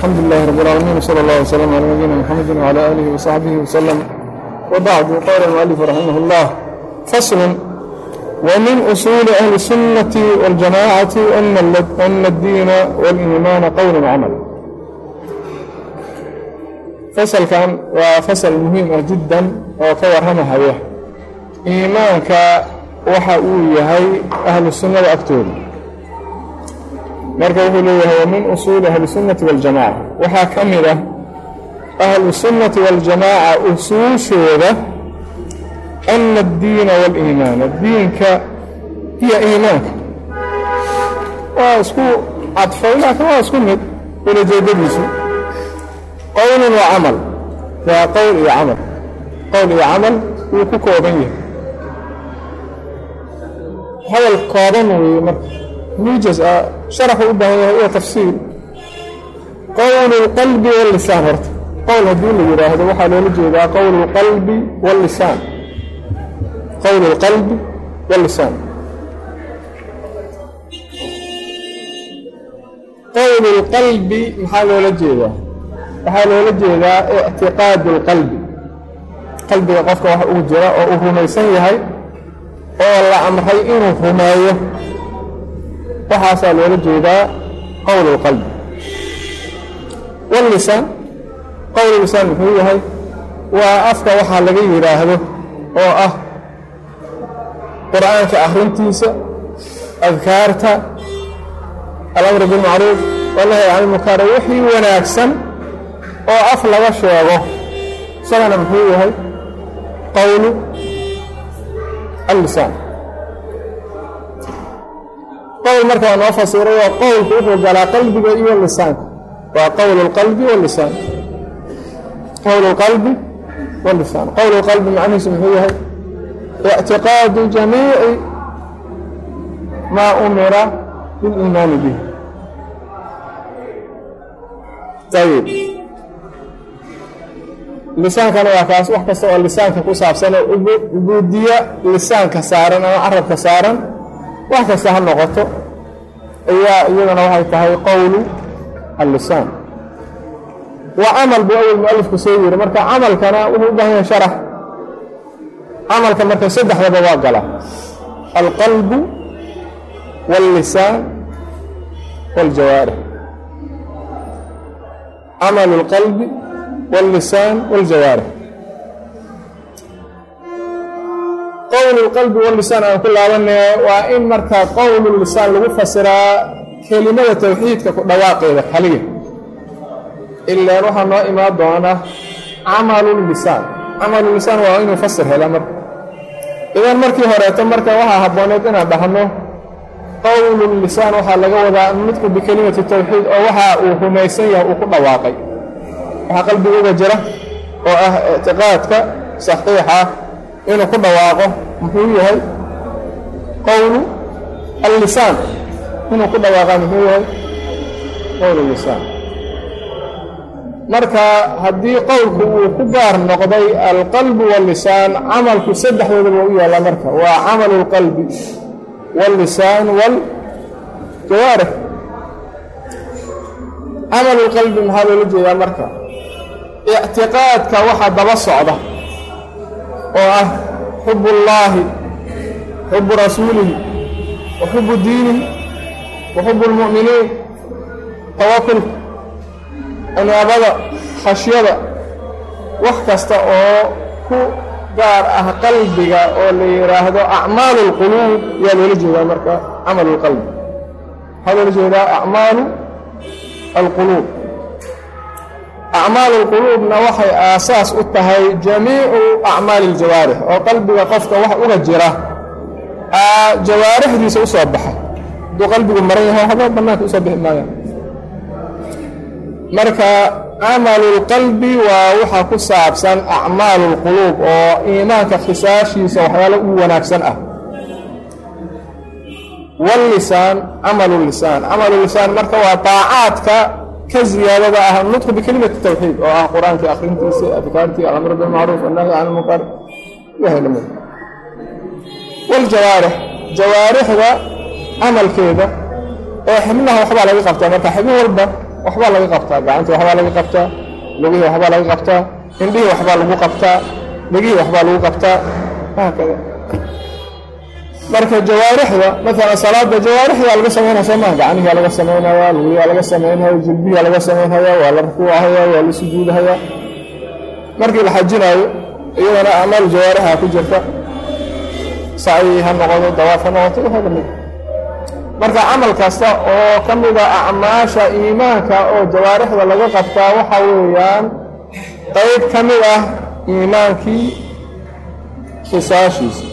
الحمد لله رب العالمين وصلى الله وسلم على نبينا محمد وعلى آله وصحبه وسلم وبعد قال المؤلف رحمه الله فصل ومن أصول أهل السنة والجماعة أن أن الدين والإيمان قول وعمل فصل كان وفصل مهم جدا وكور هم هواه إيمانك waxa uu yahay ahlu sunnada agtooda marka wuxuu leeyahay wa min usuuli ahli sunnati waljamaca waxaa ka mid ah ahlu sunnati waljamaaca usuushooda ana addiina waaliimaana diinka iyo iimaanka waa isku cadfay laakiin waa isku mid ulajeedadiisu qowlun wa camal waa qowl iyo camal qowl iyo camal wuu ku kooban yahay hadal kooban weeye marka muujaz ah sharaxu u baahan yahay iyo tafsiil qowlu اlqalbi wاllisaan horta qowl haddii la yidhaahdo waxaa loola jeedaa qowlu اlqalbi wاllisaan qowlu اlqalbi wاllisaan qowlu اlqalbi maxaa loola jeedaa waxaa loola jeedaa ictiqaadu اlqalbi qalbiga qofka wax ugu jira oo uu rumaysan yahay oo la amray inuu rumeeyo waxaasaa loola jeedaa qowl اlqalbi wاllisaan qowl lisaan muxuu yahay waa afka waxaa laga yidhaahdo oo ah qur'aanka akhrintiisa adkaarta alamru bilmacruuf wanahy can ilmunkar wixii wanaagsan oo af laga sheego isagana muxuu yahay qowlu allisaan qowl marka waa noo fasiray waa qowlku wuxuu galaa qalbiga iyo lisaanka waa qowl اlqalbi wاlisaan qowl اlqalbi wاlisaan qowl اlqalbi macnihiisu muxuu yahay اctiqaadu jamiici maa umira biliimaani bih ayib lisaankana waa kaas wax kasta oo lisaanka ku saabsan oo ubuudiya lisaanka saaran ama carabka saaran wax kasta ha noqoto ayaa iyadana waxay tahay qowlu allisaan waa camal buu awel mualifku soo yiri marka camalkana wuxuu u baahan yahay sharax camalka marka saddexdaba waa gala alqalbu wاllisaan wاljawaarix camal اlqalbi wاllisaan wاljawaarix qowl اlqalbi wاllisaan aan ku laabanaya waa in marka qowl lisaan lagu fasiraa kelimada towxiidka ku dhawaaqeeda kaliya ilaan waxaa noo imaan doona camalu lisaan camalu lisaan waa inuu fasir hela marka idan markii horeeto marka waxaa habbooneed inaan dhahno qowlu lisaan waxaa laga wadaa nudqu bikelimati towxiid oo waxa uu rumaysan yahay uu ku dhawaaqay waxaa qalbiga uga jira oo ah ictiqaadka saxiixa inuu ku dhawaaqo muxuu yahay qowlu allisaan inuu ku dhawaaqa muxuu yahay qowl lisaan marka haddii qowlku uu ku gaar noqday alqalbu wاllisaan camalku saddexdoodaba u yaalla marka waa camalu اlqalbi wاllisaan wاljawaarix camalu اlqalbi maxaa loola jeedaa marka ictiqaadka waxa daba socda oo ah xub اllaahi xubu rasuulihi wa xubu diinihi wa xubu اlmu'miniin tawakulka cinaabada khashyada wax kasta oo ku gaar ah qalbiga oo la yidhaahdo acmaalu اlquluub ayaa loola jeedaa marka camal اlqalbi waxaa loola jeedaa acmaalu alquluub acmaalu اlquluubna waxay aasaas u tahay jamiicu acmaali اljawaarix oo qalbiga qofka wax uga jira jawaarixdiisa u soo baxa hadduu qalbigu maran yahay haba bannaanka usoo bixi maayaan marka camalu اlqalbi waa waxa ku saabsan acmaalu اlquluub oo iimaanka khisaashiisa waxyaalo u wanaagsan ah wاllisaan camalu lisaan camalu lisaan marka waa daacaadka ka ziyaadada ah nudqu bikelimati tawxiid oo ah qur-aankii akhrintiisa adkaartii alamru bilmacruuf annahyi can ilmunkar ilahay lamid wاljawaarix jawaarixda camalkeeda oo xibnaha waxbaa laga qabtaa marka xibin walba waxbaa laga qabtaa gacantii waxbaa laga qabtaa lugihii waxbaa laga qabtaa indhihii waxbaa lagu qabtaa dhegihii waxbaa lagu qabtaa haakada marka jawaarixda maalan salaada jawaarixdaa laga samaynaya soo maha gacnihiaa laga samaynaya lugiyaa laga samaynaya jilbiyaa laga samaynhaya waa la rukuucahaya waa la sujuudahaya markii la xajinaayo iyadana acmaal jawaarixa ku jirta sacyi ha noqodo dawaaf ha noqoto waxaa lamid marka camal kasta oo ka mida acmaasha iimaanka oo jawaarixda laga qabtaa waxa weeyaan qayb ka mid ah iimaankii khisaashiisa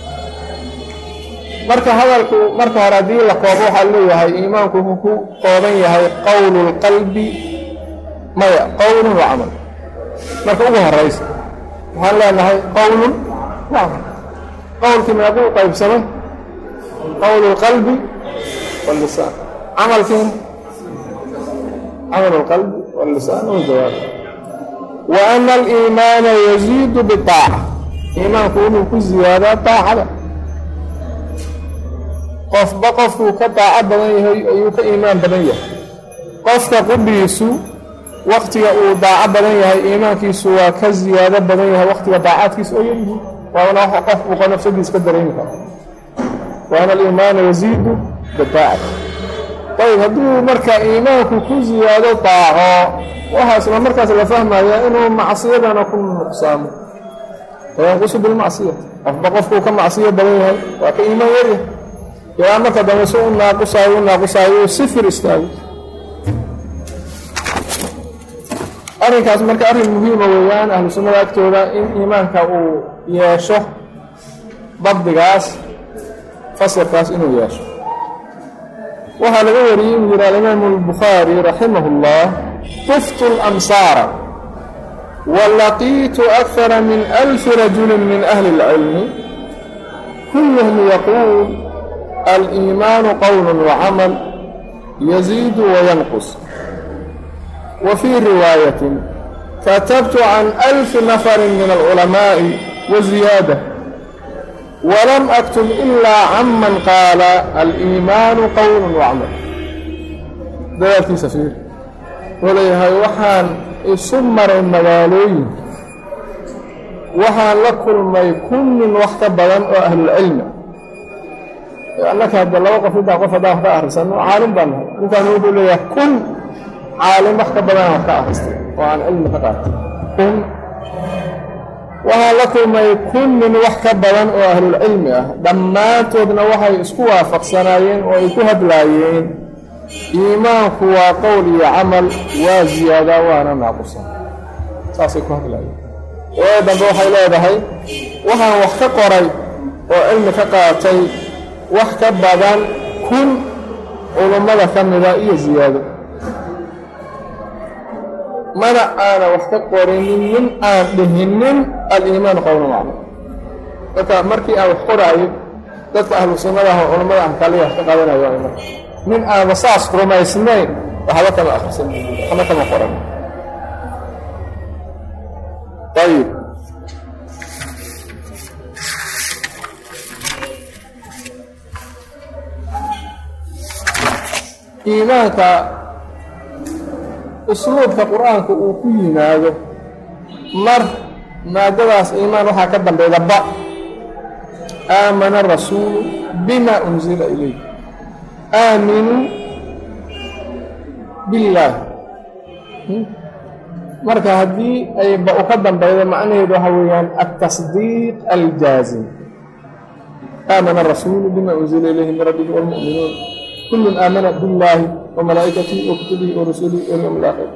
marka hadalku marka hore haddii la koobo waxaa leeyahay iimaanku wuxuu ku kooban yahay qowlu lqalbi maya qowlun wa camal marka ugu horaysa waxaan leenahay qowlun wa camal qowlkii meequu qaybsamay qowlu lqalbi wاlisaan camalkiina camal اlqalbi wاlisaan wاjawaab wa ana aliimaana yaziidu biطaaca iimaanku wuxuu ku ziyaadaa daacada qofba qofkuu ka daaco badan yahay ayuu ka iimaan badan yahay qofka qudhiisu waktiga uu daaco badan yahay iimaankiisu waa ka ziyaado badan yahay waktiga daacaadkiisa oo yaryihiin waana wax qof uu nafsadiis ka dareemi karo wa ana aliimaana yaziidu bidaacati ayb hadduu marka iimaanku ku ziyaado daaco waxaa isla markaas la fahmaya inuu macsiyadana ku nuqsaamo fayanqusu bilmacsiyati qofba qofkuu ka macsiyo badan yahay waa ka iimaan yaryahay ilaa marka dambe si u naaqusaayo u naaqusaayo uu sifir istaago arrinkaas marka arrin muhiima weeyaan ahlu sunnada agtooda in iimaanka uu yeesho dabdigaas fasirkaas inuu yeesho waxaa laga wariyey inuu yihi alimaamu albukhaari raximah اllah tuftu اlamsaara walaqiitu akara min alfi rajuli min ahli اlcilmi kulluhum yaquul aliimaanu qowl wacamal yaziidu wayanqus wa fii riwaayatin katabtu can alfi nafarin min alculamaa'i wa ziyaada walam aktub ilaa can man qaala aliimaanu qowl wacamal dadaalkiisa fiir wuxuu leeyahay waxaan isu maray magaalooyin waxaan la kulmay kun nin wax ka badan oo ahlulcilmi annaka hadda laba qof intaa qof haddaan wax ka akhrisano caalim baan nahay ninkaan wuxuu leeyahay kun caalim wax ka badan wax ka akhristay oo aan cilmi ka qaatay kun waxaan la kulmay kun nin wax ka badan oo ahlulcilmi ah dhammaantoodna waxay isku waafaqsanaayeen oo ay ku hadlaayeen iimaanku waa qowl iyo camal waa ziyaadaa waana naaqusan saasay ku hadlaayeen oo dambe waxay leedahay waxaan wax ka qoray oo cilmi ka qaatay wax ka badan kun culummada ka mida iyo ziyaado mana aana wax ka qorinin nin aan dhihinin aliimaan qowlan macmal marka markii aan wax qoraayo dadka ahlu sunnadaah oo culummada aan kaliya wax ka qaadanayo marka nin aanba saas rumaysnayn waxba kama akhrisan waxba kama qoran ayib iimaanka usluubka qur-aanka uu ku yimaado mar maadadaas iimaan waxaa ka dambayda ba aamana rasuulu bima unzila ilayh aaminuu billaahi marka haddii ay ba u ka dambaydo macnaheedu waxa weeyaan altasdiiq aljaazim aamana rasuulu bima unzila ilayhi min rabbihi wاlmu'minuun kullun aamana billaahi wamalaa'ikatihi wakutubihi warusulihi walyowm alaakhir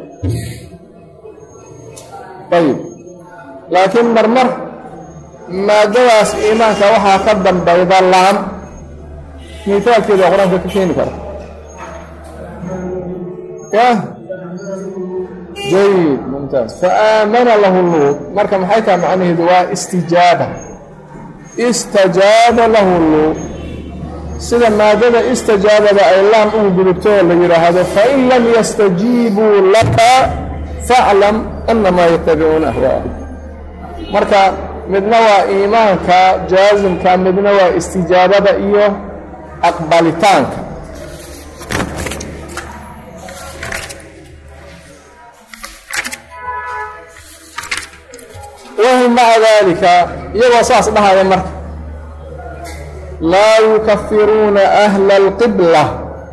ayib laakiin marmar maadadaas iimaanka waxaa ka dambayda laam miitaalkeeda qur-aanka ka keeni kara yah jayid mumtaaz faaamana lahu luud marka maxay taha macnaheedu waa istijaaba istajaaba lahu luud sida maadada istijaabada ay laam ugu gudubto oo la yidhaahdo fain lam yastajiibuu laka faclam annamaa yatabicuuna ahwaa'ahum marka midna waa iimaanka jaasimka midna waa istijaabada iyo aqbalitaanka maca daalika iyagoo saas dhahaya marka laa yukafiruuna ahla alqibla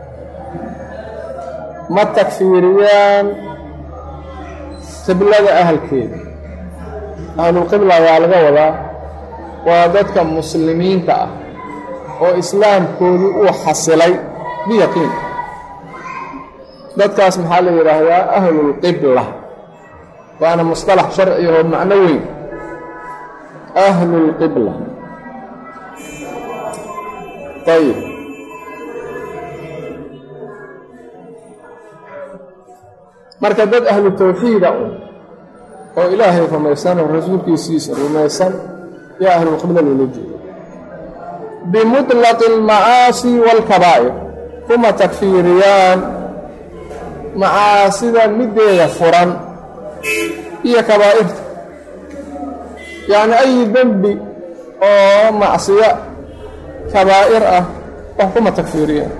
ma takfiiriyaan qiblada ahalkeeda ahlulqibla waa laga wadaa waa dadka muslimiinta ah oo islaamkoodii uu xasilay biyaqiin dadkaas maxaa la yidhaahdaa ahlulqibla waana musطalax sharci oo macno weyn ahlulqibla ayib marka dad ahlu tawxiida un oo ilaahay rumaysan oo rasuulkiisiisa rumaysan yaa ahlulqibla loola jeeda bimuطlaqi اlmacaasi wاlkabaa'ir kuma takfiiriyaan macaasida middeeda furan iyo kabaa'irta yacni ayi dembi oo macsiyo kabaa'ir ah wax kuma takfiiriyaan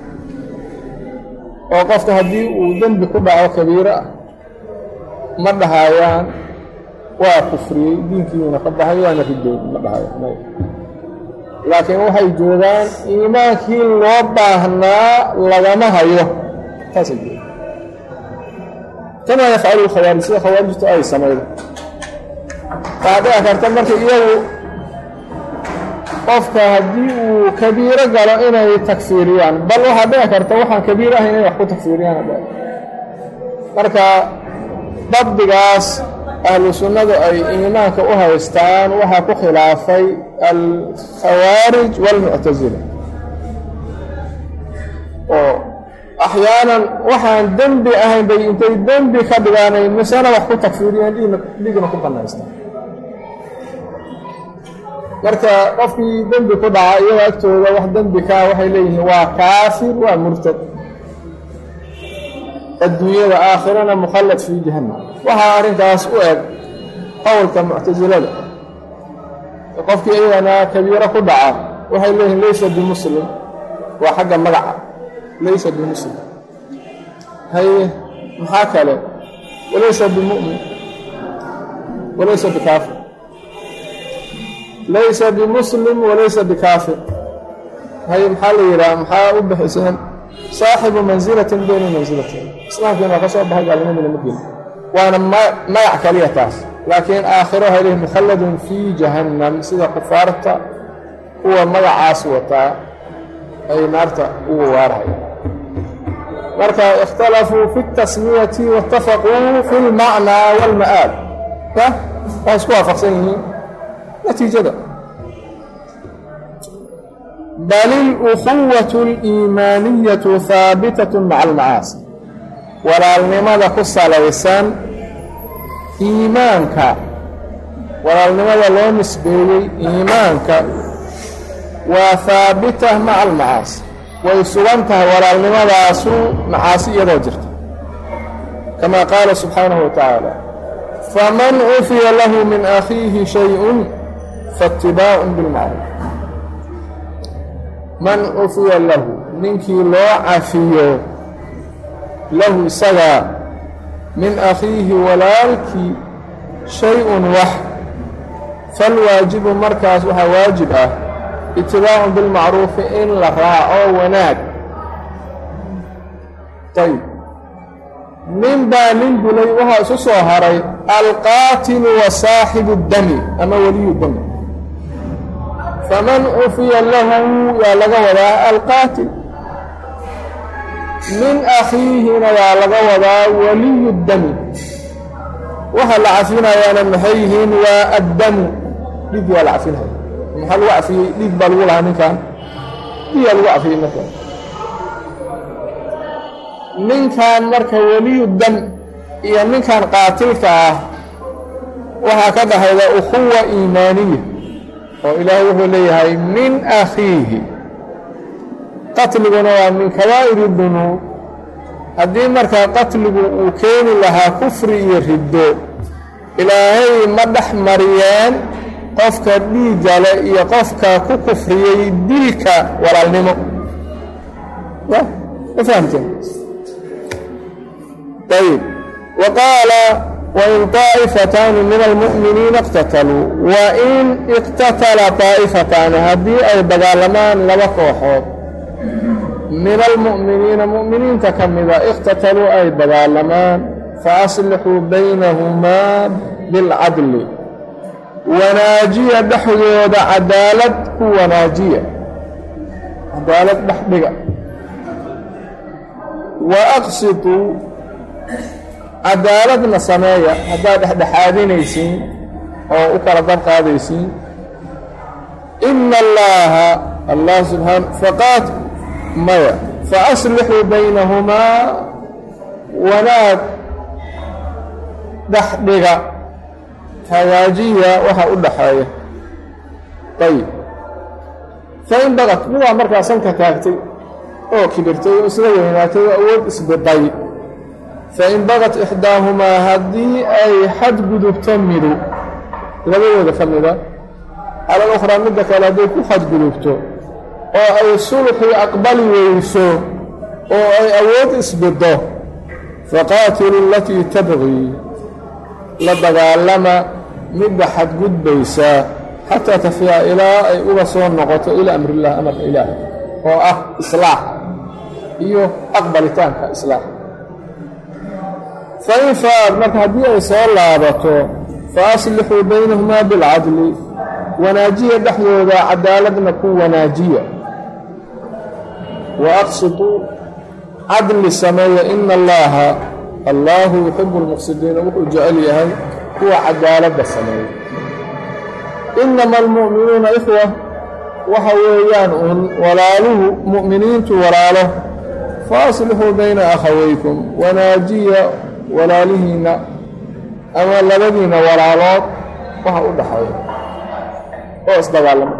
oo qofka haddii uu dembi ku dhaco kabiiro ah ma dhahayaan waa kufriyey diinkiiuna ka baxay waana ridood ma dhahayo laakiin waxay joogaan iimaankii loo baahnaa lagama hayo taasay jooga kamaa yafcalu lkhawaarij sida khawaarijtu ay samaydo waxaa dhici karta marka iyagu qofka haddii uu kabiiro galo inay takfiiriyaan bal waxaa dhici karta waxaan kabiir ahayn inay wax ku takfiiriyaan marka dabdigaas ahlu sunnadu ay iimaanka u haystaan waxaa ku khilaafay alkhawaarij waalmuctasila oo axyaanan waxaan dembi ahayn bay intay dembi ka dhigaanay misena wax ku takfiiriyaan dhiigna dhiigna ku bannaystaan marka qofkii dembi ku dhaca iyagoo agtooda wax dembi kaa waxay leeyihiin waa kaafir waa murtad adduunyada aakhirana mukhallad fii jahannam waxaa arrinkaas u eg qowlka muctasilada qofkii iyagana kabiiro ku dhaca waxay leeyihiin laysa bimuslim waa xagga magaca laysa bimuslim haye maxaa kale walaysa bimu'min walaysa bikaafir laysa bimuslim walaysa bikaafir haye maxaa la yidhaha maxaa u bixiseen saaxibu mansilatin bayna mansilatayn islaamkiina waa ka soo baxay gaalnimadina ma gelin waana magac kaliya taas laakiin aakhiro waxay leeyihin mukhalladun fii jahannam sida kufaarta kuwa magacaas wataa ay naarta ugu waarhaya marka ikhtalafuu fi اtasmiyati waاtafaquu fi اlmacnaa wاlma'aal ya waa isku waafaqsan yihiin natiijada bal اlأkuwaة اliimaaniyaةu haabitaة maca almacaasi walaalnimada ku salaysan iimaanka walaalnimada loo nisbeeyey iimaanka waa haabita maca almacaasi way sugan tahay walaalnimadaasu macaasi iyadoo jirta kama qaala subxaanahu wa tacaala faman cufiya lahu min akhiihi shayء faاtibaacu bilmacruuf man cufiya lahu ninkii loo cafiyo lahu isagaa min akhiihi walaalkii shay-un wax falwaajibu markaas waxaa waajib ah itibaacun bilmacruufi in la raaco wanaag ayb nin baa nin dilay waxaa isu soo haray alqaatilu wa saaxibu اdami ama weliyu dami faman cufiya lahu yaa laga wadaa alqaatil min akhiihina waa laga wadaa waliyu dami waxa la cafinayaana maxay yihiin waa addamu dhiig waa la cafinaya maxaa lagu cafiyey dhiig baa lagu lahaa ninkan dhiigaa lagu cafiyey markaa ninkan marka weliyu dam iyo ninkan qaatilka ah waxaa ka dhahayda ukhuwa iimaaniya oo ilaahay wuxuu leeyahay min akhiihi qatliguna waa min kabaa'iri dunuub haddii markaa qatligu uu keeni lahaa kufri iyo riddo ilaahay ma dhex mariyeen qofka dhiiggale iyo qofka ku kufriyey dilka walaalnimo ma fahamteen ayb wa qaala wain طaa'ifataani min almu'miniina اqtataluu wain iqtatala طaa'ifataani haddii ay dagaalamaan laba kooxood min almu'miniina mu'miniinta ka mida iqtataluu ay dagaalamaan faaslixuu baynahumaa bilcadli wanaajiya dhexdooda cadaalad ku wanaajiya cadaalad dhex dhiga wa aqsituu cadaaladna sameeya haddaad dhexdhexaadinaysiin oo u kala dab qaadaysiin ina allaaha allah subxaana faqaad maya faaslixuu baynahumaa wanaag dhex dhiga hagaajiya waxa u dhaxeeya ayib fain bagad midaa markaa sanka taagtay oo kibirtay oo isla weynaatay oo awood isbiday fain bagad ixdaahumaa haddii ay xadgudubto midu labadooda ka mida cala alukhraa midda kale hadday ku xadgudubto oo ay sulxii aqbali weyso oo ay awood isbiddo faqaatilu alatii tabqii la dagaalama midda xadgudbaysa xataa tafiya ilaa ay uga soo noqoto ilaa amrillah amarka ilaahay oo ah islaax iyo aqbalitaanka islaax fain faad marka haddii ay soo laabato fa aslixuu baynahumaa bilcadli wanaajiya dhexdooda cadaaladna ku wanaajiya wa aqsiduu cadli sameeya ina allaaha allaahu yuxibu lmuqsidiina wuxuu jecel yahay kuwa cadaaladda sameeya inama almu'minuuna ikhwa waxa weeyaan uun walaaluhu mu'miniintu walaalo fa aslixuu bayna akhawaykum wanaajiya walaalihiinna ama labadiinna walaalood waxa u dhaxeeya oo isdagaalama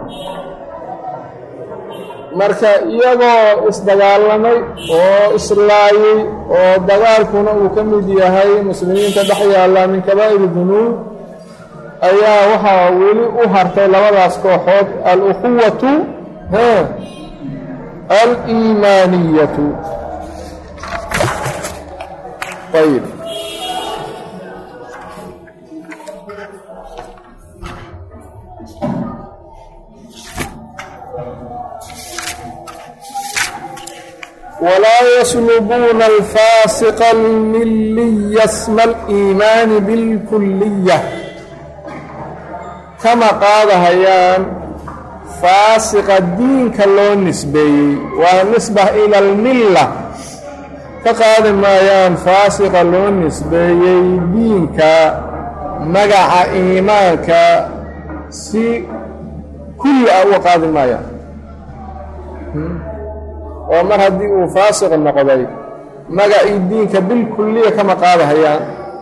marka iyagoo isdagaalamay oo islaayey oo dagaalkuna uu ka mid yahay muslimiinta dhex yaalla min kabaa'iri dunuub ayaa waxaa weli u hartay labadaas kooxood al-ukhuwatu he aliimaaniyatu ayb walaa yaslubuuna alfaasiqa almiliya sma aliimaani bilkuliya kama qaadahayaan faasiqa diinka loo nisbeeyey waa nisba ila almilla ka qaadi maayaan faasiqa loo nisbeeyey diinka magaca iimaanka si kulli ah uga qaadi maayaan oo mar haddii uu faasiq noqday magacii diinka bilkulliya kama qaadahayaan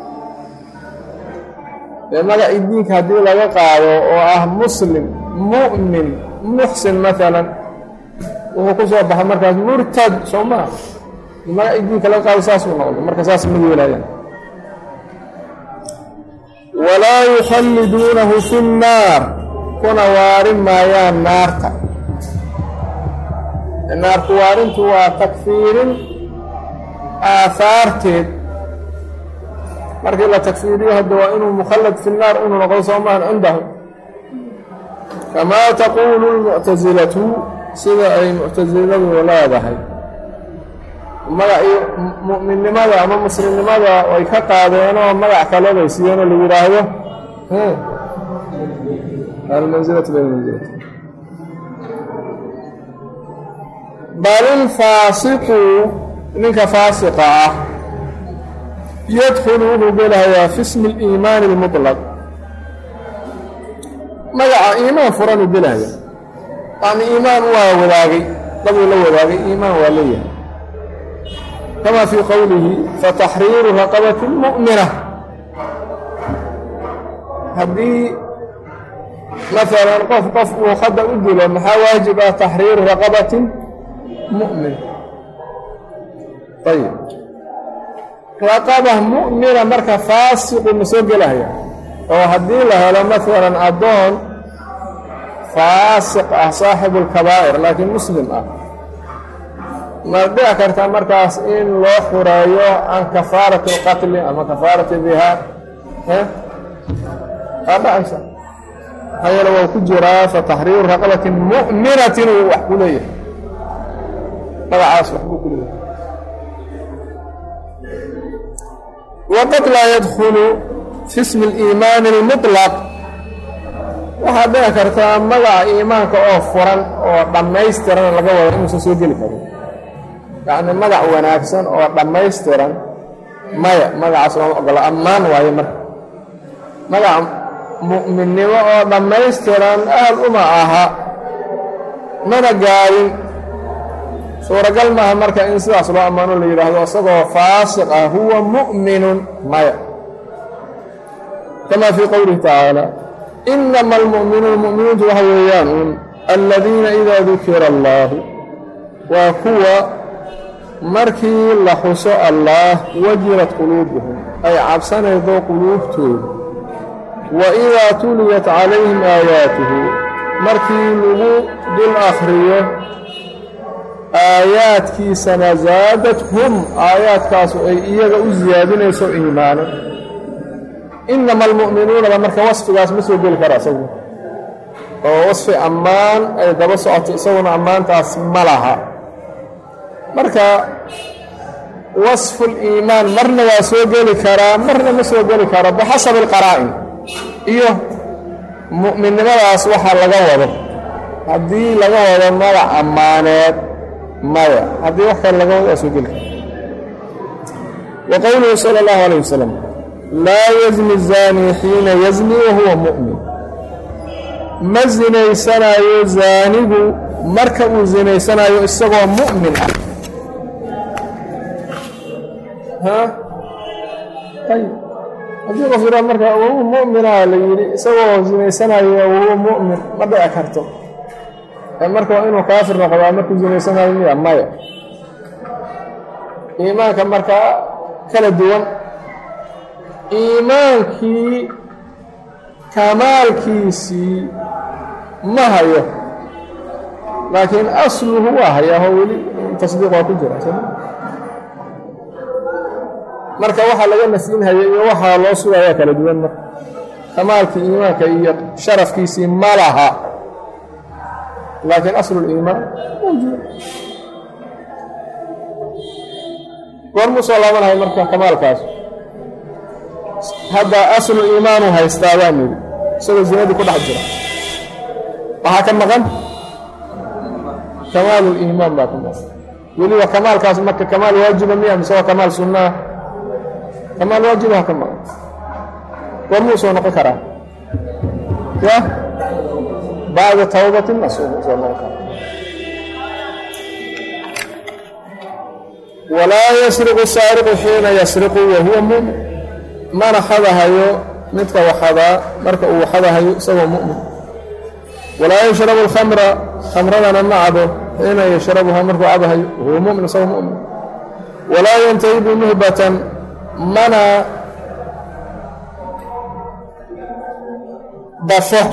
ee magacii diinka haddii laga qaado oo ah muslim mu'min muxsin maalan wuxuu ku soo baxay markaas murtad soo maa magacii diinka laga qaado saasuu noqdo marka saas ma yeelayaan walaa yukhalliduunahu fi nnaar kuna waarin maayaan naarta naarku waarintu waa takfiirin aahaarteed markii la takfiiriyo hadda waa inuu mukhallad fi nnaar unu noqdo soo maahan cindahum kamaa taquulu lmuctasilatu sida ay muctasiladu leedahay magacii mu'minnimada ama muslimnimada ay ka qaadeenoo magac kale bay siiyeenoo la yidhaahdo almansilatu bilmansilati bal ilfaasiqu ninka faasiqa ah yadkhulu wuxuu gelahayaa fi smi اliimaani اlmuطlaq magaca iimaan furanuu gelahaya yani iimaan waa wadaagay dabuu la wadaagay iimaan waa leeyahay kama fii qowlihi fataxriiru raqabati mu'mina haddii maalan qof qof uu khada u dilo maxaa waajib ah taxriiru raqabatin mu'min ayib raqaba mu'mina marka faasiqu ma soo gelahaya oo haddii la helo maalan addoon faasiq ah saaxibu lkabaa'ir laakiin muslim ah ma dhici karta markaas in loo xureeyo can kafaarati alqatli ama kafaarati dihaar waa dhacaysa maxaa yeele waa ku jiraa fa taxriiru raqabatin mu'minatin uu wax ku leeyahay magacaas wax buu ku leeyahay waqad laa yadkulu fi ismi اliimaani اlmuطlaq waxaad dhici kartaa magaca iimaanka oo furan oo dhammaystiran laga wado inuusan soo geli karin yacni magac wanaagsan oo dhammaystiran maya magacaas looma ogolo ammaan waayo marka magaca mu'minnimo oo dhammaystiran aad uma aha mana gaadin suuragal maaha marka in sidaas loo ammaano la yidhaahdo isagoo faasiq ah huwa mu'minun maya kama fii qowlihi tacaala inama almu'minuun mu'miniintu waxa weeyaan uun aladiina idaa dukira allaahu waa kuwa markii la xuso allaah wajilat quluubuhum ay cabsanaydo quluubtooda wa idaa tuliyat calayhim aayaatuhu markii lagu dul akhriyo aayaadkiisana zaadathum aayaadkaasu ay iyaga u siyaadinayso iimaano inama almu'minuunaba marka wasfigaas ma soo geli kara isagu oo wasfi ammaan ay daba socoto isaguna ammaantaas ma laha marka wasfuliimaan marna waa soo geli karaa marna ma soo geli karo bixasabi alqaraa'in iyo mu'minnimadaas waxaa laga wado haddii laga wado magac ammaaneed maya haddii wax kale laga wado waa soo geli kara wa qowluhu sala allahu alayh wasalam laa yazni zaanii xiina yazni wahuwa mu'min ma sinaysanaayo zaanigu marka uu sinaysanaayo isagoo mu'min ah ayb haddii qof yidhaa marka wahuwa mu'minaa la yidhi isagoo sinaysanaayo wahuwa mu'min ma dhici karto marka waa inuu kaafir noqdaa markuu sinaysanaayo miya maya iimaanka markaa kala duwan iimaankii kamaalkiisii ma hayo laakiin asluhu waa hayaho weli tasdiiq waa ku jira marka waxaa laga nafyinhaya iyo waxaa loo sugayaa kala duwan marka kamaalkii iimaanka iyo sharafkiisii ma laha laakiin asluliimaan mawjuud goormuu soo laabanahay marka kamaalkaas hadda aslu iimaanu haystaa baa nidhi isagoo zinadii ku dhex jira waxaa ka maqan kamaaluliimaan baa ka maqan weliba kamaalkaas marka kamaal waajiba miya mise waa kamaal sunnaa kamaal waajibaha ka maqan goormuu soo noqon karaa ya bacda tawbatin soo noqon karaa walaa yasriqu saariqu xiina yasriqu wahuwa mumin mana xadahayo midka waxadaa marka uu xadahayo isagoo mu'min walaa yashrabu alkhamra khamradana ma cabo xiina yashrabuha markuu cabahayo wahuwa mumin isagoo mu'min walaa yantahibu nuhbatan mana dafo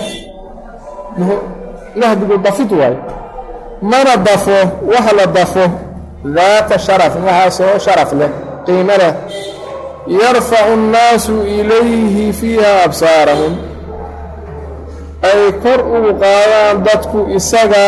nahbigu dafid waayo mana dafo wax la dafo daata sharaf waxaasoo sharaf leh qiimo leh yarfacu annaasu ilayhi fiiha absaarahum ay kor ugu qaadaan dadku isaga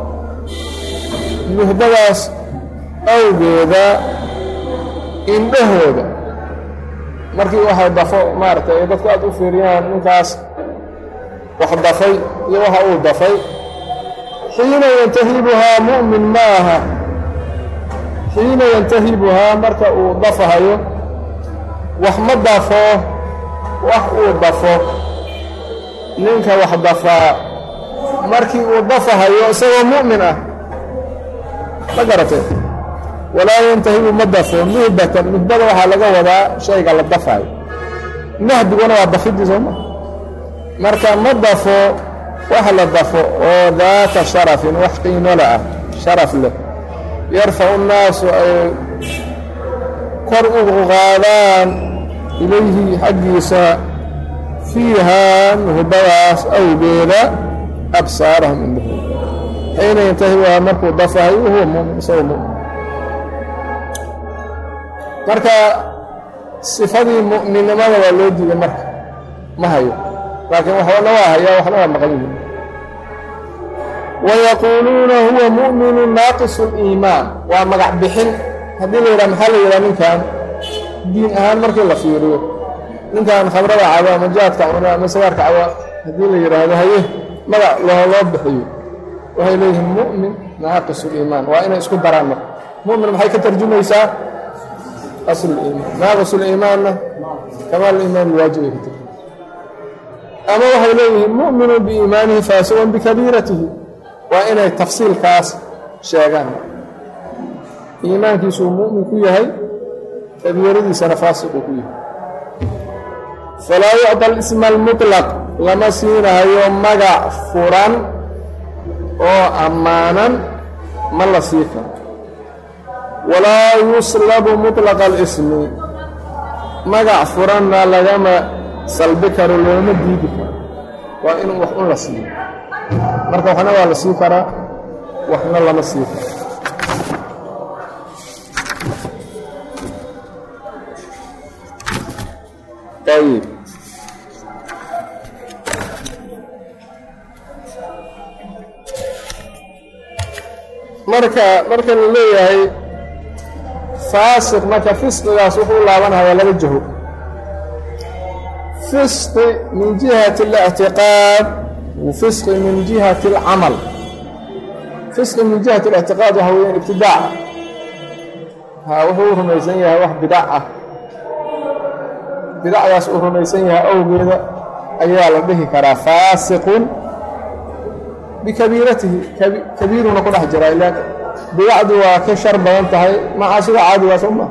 nuhbadaas awgeeda indhahooda markii waxay dafo maaragtay ay dadku aad u fiiriyaan ninkaas wax dafay iyo waxa uu dafay xiina yantahibuhaa mu'min ma aha xiina yantahibuhaa marka uu dafahayo wax ma dafo wax uu dafo ninka wax dafaa markii uu dafahayo isagoo mu'min ah ma garatee walaa yantahibu ma dafo nuhbatan nuhbada waxaa laga wadaa shayga la dafayo nahbiguna waa dafidii sooma marka ma dafo wax la dafo oo daata sharafin wax qiimola ah sharaf leh yarfacu nnaasu ay kor ugu qaadaan ilayhi xaggiisa fiihaa nuhbadaas awgeeda absaarahum indhahooda xiina yantahibuhaa markuu dafahay wahuwa mumin isagoo mumin marka sifadii mu'minnimada waa loo diiday marka ma hayo laakiin waxbana waa hayaa waxna waa maqan yihin wayaquuluuna huwa mu'minu naaqisu liimaan waa magac bixin haddii la yidhaha maxaa la yidhaha ninkan diin ahaan markii la fiiriyo ninkan khamrada cabo ama jaadka cuna ama sagaarka cabo haddii la yidhaahdo haye magac loo loo bixiyo waxay leeyihiin mu'min naaqisu liimaan waa inay isku daraan marka mu'min maxay ka tarjumaysaa aslu liimaan naaqisu liimaanna kamaal liimaan waajib ay ka tarjuma ama waxay leeyihiin mu'minu biiimaanihi faasiqun bikabiiratihi waa inay tafsiilkaas sheegaan iimaankiisuu mu'min ku yahay kabiiradiisana faasiquu ku yahay falaa yucda alisma almutlaq lama siinahayo magac furan oo ammaanan ma la sii karo walaa yuslabu mutlaqa alismi magac furanna lagama salbi karo looma diidi karo waa in wax un la siiyo marka waxna waa la sii karaa waxna lama sii karo ayib marka marka la leeyahay faasiq marka fisqigaas wuxuu laabanhayaa laba jaho fisqi min jihati اlictiqaad wa fisqi min jihati اlcamal fisqi min jihati اlictiqaad waxa weeyaan ibtidaaca ha wuxuu rumaysan yahay wax bidac ah bidacdaas uu rumaysan yahay awgeeda ayaa la dhihi karaa faasiqun bikabiiratihi kabiiruna ku dhex jiraa ilaa bidacdu waa ka shar badan tahay macaasida caadigaas uma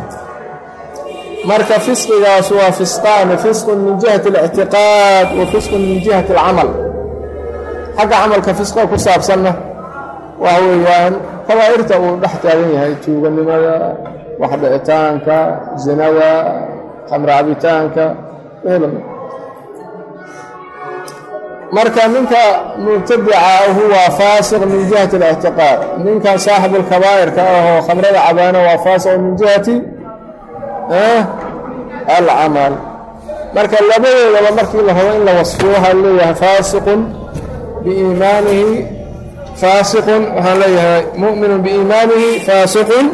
marka fisqigaas waa fisqaani fisqun min jihati اlictiqaad wa fisqun min jihati اlcamal xagga camalka fisqa ku saabsanna waxa weeyaan kabaa'irta uu dhex taagan yahay tuuganimada waxdhicitaanka zinada khamre cabitaanka marka ninka mubtadica ahu waa faasiq min jihati اlictiqaad ninkan saaxibu lkabaa'irka ahoo khamrada cabaana waa faasiq min jihati alcamal marka labadoodaba markii la rabo in la wasfiyo waxaa leeyahay faasiqun biiimaanihi faasiqun waxaan leeyahay mu'minu biiimaanihi faasiqun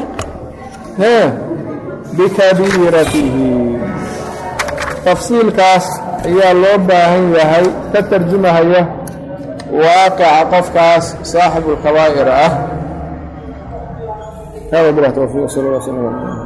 bikabiiratihi tafsiilkaas ayaa loo baahan yahay ka tarjumahaya waaqica qofkaas saaxibu lkabaa'ir ah hada bilah towfiiq sal lla slam